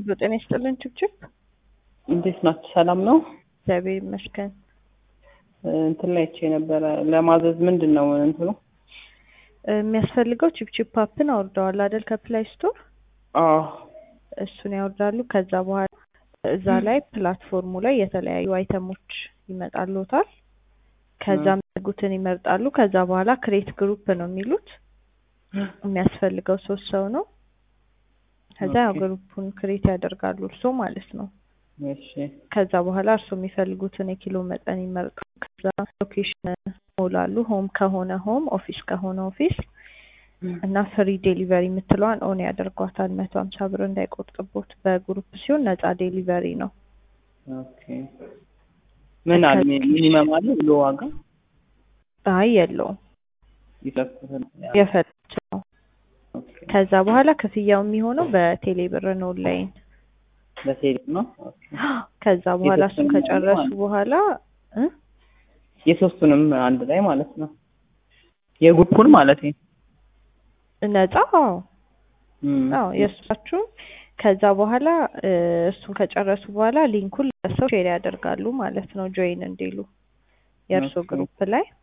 ጤና ይስጥልን ችብችብ እንዴት ናችሁ? ሰላም ነው? እግዚአብሔር ይመስገን። እንትን ላይ አይቼ ነበረ ለማዘዝ ምንድን ነው እንትኑ? የሚያስፈልገው ችብችብ አፕን አውርደዋል አይደል? ከፕላይ ስቶር አዎ እሱን ያወርዳሉ። ከዛ በኋላ እዛ ላይ ፕላትፎርሙ ላይ የተለያዩ አይተሞች ይመጣሉታል። ከዛ የሚያደርጉትን ይመርጣሉ። ከዛ በኋላ ክሬት ግሩፕ ነው የሚሉት። የሚያስፈልገው ሶስት ሰው ነው። ከዛ ያው ግሩፑን ክሬት ያደርጋሉ እርሶ ማለት ነው። እሺ ከዛ በኋላ እርሶ የሚፈልጉትን የኪሎ መጠን ይመርጣሉ። ከዛ ሎኬሽን ሞላሉ። ሆም ከሆነ ሆም፣ ኦፊስ ከሆነ ኦፊስ እና ፍሪ ዴሊቨሪ የምትለዋን ኦን ያደርጓታል። መቶ ሀምሳ ብር እንዳይቆርጥቦት። በግሩፕ ሲሆን ነፃ ዴሊቨሪ ነው። ኦኬ ምን አለ ሚኒመም አለ ብሎ ዋጋ አይ የለውም ይጠቁታል። የፈለጉት ነው። ኦኬ ከዛ በኋላ ክፍያው የሚሆነው በቴሌ ብር ነው ኦንላይን። በቴሌ ነው። ኦኬ ከዛ በኋላ እሱን የሶስቱንም ከጨረሱ ማለት ነው። በኋላ እ የሶስቱንም አንድ ላይ ማለት ነው። የግሩፑን ማለት ነው። ነፃ አዎ እም፣ አዎ የእሱሳችሁ ከዛ በኋላ እ እሱን ከጨረሱ በኋላ ሊንኩን ለሰው ሼር ያደርጋሉ ማለት ነው ጆይን እንዲሉ የእርሶ ኦኬ። ግሩፕ ላይ